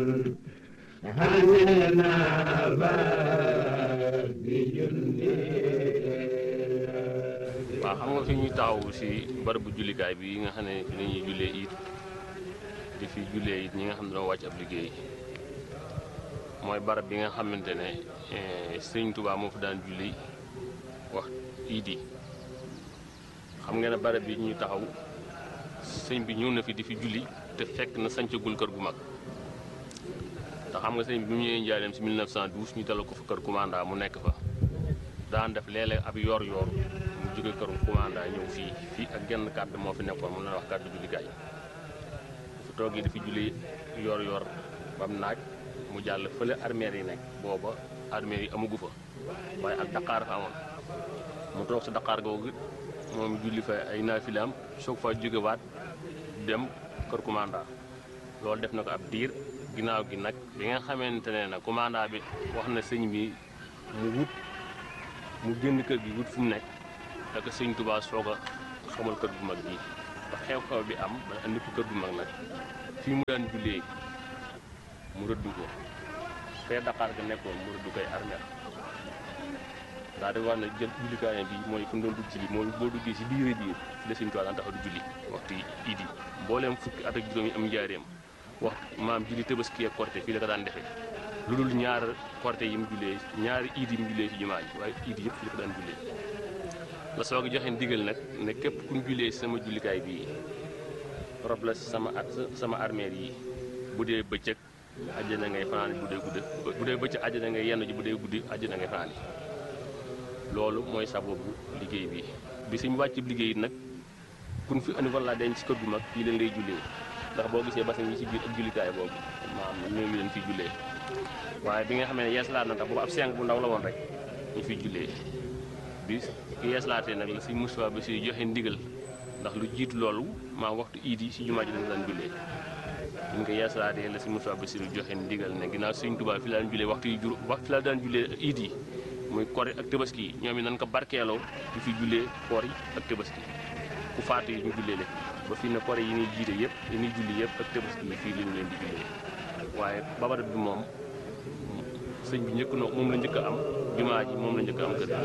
waaw xam nga fi ñuy taxaw si barabu jullikaay bi nga xam ne fi la ñuy jullee it di fi jullee it ñi nga xam ne doo wàcc ab liggéey mooy barab bi nga xamante ne sëñ Tuubaa moo fi daan julli wax iid yi xam nga ne barab bi ñuy taxaw sëñ bi ñëw na fi di fi julli te fekk na sancagul kër gu mag te xam nga sëñ bi mu ñëwee njaareem si 1912 ñu dalal ko fa kër commanda mu nekk fa daan def léeg-léeg ab yor-yor mu jóge këru commanda ñëw fii fii ak genn kàddu moo fi nekkoon mun na wax kàddu jullikaay fu toogee dafi julli yor-yor bam naaj mu jàll fële armeer yi nekk booba armeer yi amagu fa waaye ak daqaar fa amoon mu toog sa daqaar googu moom julli fa ay naafilaam soog fa jógewaat dem kër commanda loolu def na ko ab diir ginnaaw gi nag bi nga xamante ne nag commanda bi wax na sëñ bi mu wut mu génn kër gi wut fu mu nekk daka sëñ Tuubaa soog a xamal kër gu mag bi ba xew-xew bi am ba andi ko kër gu mag nag fii mu daan jullee mu rëdd ko fee Dakar ga nekkoon mu rëdd koy armeel daa di wax ne jël jullikaayam bi mooy fu mu doon dugg ci bi mooy boo duggee si biir biir fi la sëñ Tuubaa daan taxaw di julli waxtu iid yi mbooleem fukki at ak juróom yi am njaareem wax maam julli Tabaski ak Korité fii la ko daan defee lu dul ñaar Korité yi mu jullee ñaari iid yi mu jullee si jumaa ji waaye iid yëpp fii la ko daan jullee la soog a joxe ndigal nag ne képp ku ñu jullee sama jullikaay bii rob la sama sama armeel yi bu dee bëccëg àjjana ngay fanaani bu dee guddi bu dee bëccëg àjjana ngay yenn ji bu dee guddi àjjana ngay fanaani loolu mooy sababu liggéey bi bi suñu wàcc liggéey nag kun fi andi walla denc ci kër gu mag fii leen lay jullee ndax boo gisee basan yi ci biir ak jullikaay boobu maam ñoo leen fi jullee waaye bi nga xamee ne yeeslaat na tax boobu ab seng bu ndaw la woon rek ñu fiy jullee bi yeeslaatee nag la si Moustapha ba si joxe ndigal ndax lu jiitu loolu maa waxtu iid yi si jumaa ji dañ daan jullee ñu ngi ko yeeslaatee la si Moustapha ba si joxe ndigal ne ginnaaw Sëñ Tuubaa fi la daan jullee waxtu yi jur waxtu fi la daan jullee iid yi muy koor yi ak tabaski yi ñoom it nañ ko barkeeloo di fi jullee koor yi ak tabaski ku faatu yi ñu jullee leen ba fii ne koor yi ñuy jiite yëpp yi ñuy julli yëpp ak tabaski yi fii lañu leen di jullee waaye babarat bi moom sëñ bi njëkk na moom la njëkk a am jumaa ji moom la njëkk a am kër